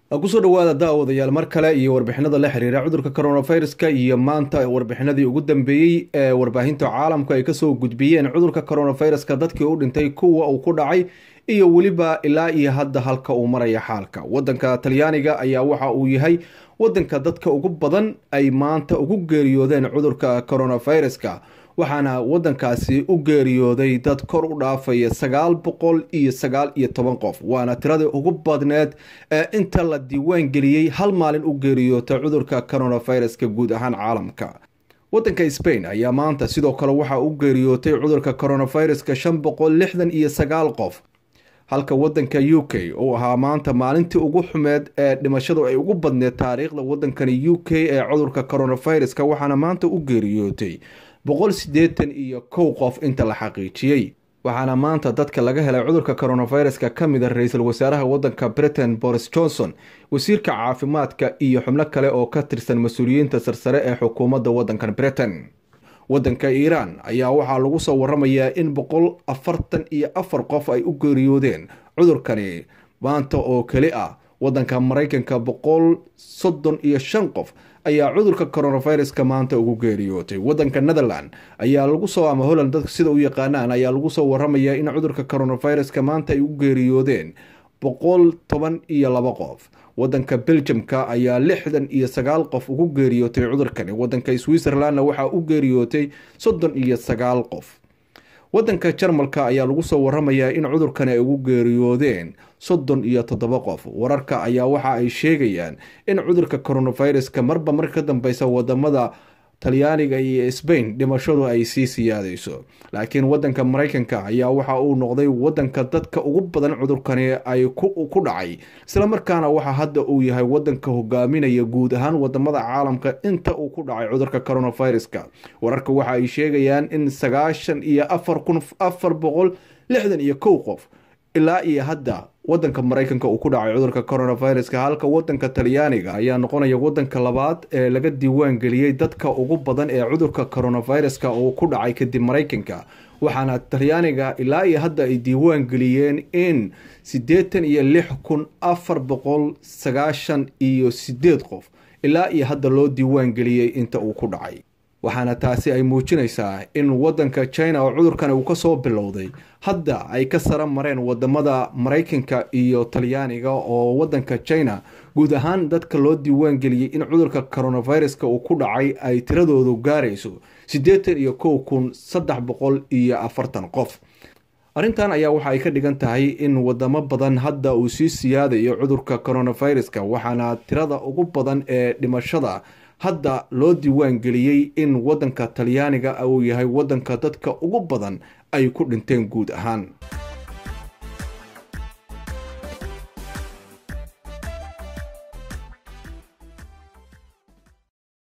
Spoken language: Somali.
kusoo dhawaada daawadayaal mar kale iyo warbixinada la xiriira cudurka coronaviruska iyo maanta warbixinadii ugu dambeeyey ee warbaahinta caalamku ay kasoo gudbiyeen cudurka coronaviruska dadkii u dhintay kuwa uu ku dhacay iyo weliba ilaa iyo hadda halka uu maraya xaalka wadanka talyaaniga ayaa waxa uu yahay wadanka dadka ugu badan ay maanta ugu geeriyoodeen cudurka coronaviruska waxaana wadankaasi u geeriyooday dad kor u dhaafaya sagaal boqol iyo sagaal iyo toban qof waana tiradii ugu badneed ee inta la diiwaan geliyey hal maalin u geeriyoota cudurka coronaviruska guud ahaan caalamka wadanka spain ayaa maanta sidoo kale waxaa u geeriyootay cudurka coronaviruska shan boqol lixdan iyo sagaal qof halka wadanka u k uu ahaa maanta maalintii ugu xumeed ee dhimashadu ay ugu badneed taariikhda wadankani u k ee cudurka coronaviruska waxaana maanta u geeriyootay boqol siddeetan iyo kow qof inta la xaqiijiyey waxaana maanta dadka laga helay cudurka coronaviruska ka mid a ra-iisul wasaaraha wadanka britain boris johnson wasiirka caafimaadka iyo xubno kale oo ka tirsan mas-uuliyiinta sarsare ee xukuumadda wadankan britain wadanka iiraan ayaa waxaa lagu soo waramayaa in boqol afartan iyo afar qof ay u geeriyoodeen cudurkani maanta oo keli ah wadanka maraykanka boqol soddon iyo shan qof ayaa cudurka coronaviruska maanta ugu geeriyootay wadanka netherland ayaa lagu soo ama holland dadka sida u yaqaanaan ayaa lagu soo waramayaa in cudurka coronaviruska maanta ay u geeriyoodeen boqol toban iyo laba qof wadanka belgiumka ayaa lixdan iyo sagaal qof ugu geeriyootay cudurkani wadanka switzerlandna waxaa u geeriyootay soddon iyo sagaal qof wadanka jarmalka ayaa lagu soo waramayaa in cudurkani ay ugu geeriyoodeen soddon iyo toddoba qof wararka ayaa waxa ay sheegayaan in cudurka coronaviruska marba mar ka dambeysa wadamada talyaaniga iyo sbain dhimashadu ay sii siyaadeyso laakiin wadanka maraykanka ayaa waxa uu noqday wadanka dadka ugu badan cudurkani ay ku dhacay islamarkaana waxa hadda uu yahay wadanka hogaaminaya guud ahaan wadamada caalamka inta uu ku dhacay cudurka coronaviruska wararka waxa ay sheegayaan in sagaashan iyo afar kun afar boqol lixdan iyo kow qof ilaa iyo hadda wadanka maraykanka uu ku dhacay cudurka coronaviruska halka wadanka talyaaniga ayaa noqonaya wadanka labaad ee laga diiwaan geliyey dadka ugu badan ee cudurka coronaviruska uu ku dhacay kadib maraykanka waxaana talyaaniga ilaa iyo hadda ay diiwaan geliyeen in siddeetan iyo lix kun afar boqol sagaashan iyo sideed qof ilaa iyo hadda loo diiwaan geliyey inta uu ku dhacay waxaana taasi ay muujinaysaa in wadanka china oo cudurkan uu kasoo bilowday hadda ay ka sara mareen wadamada maraykanka iyo talyaaniga oo wadanka china guud ahaan dadka loo diiwaan geliyey in cudurka coronaviruska uu ku dhacay ay tiradoodu gaarayso siddeetan iyo kow kun saddex boqol iyo afartan qof arrintan ayaa waxa ay ka dhigan tahay in wadamo badan hadda uu sii siyaadayo cudurka coronaviruska waxaana tirada ugu badan ee dhimashada hadda loo diiwaan geliyey in wadanka talyaaniga uu yahay wadanka dadka ugu badan ay ku dhinteen guud ahaan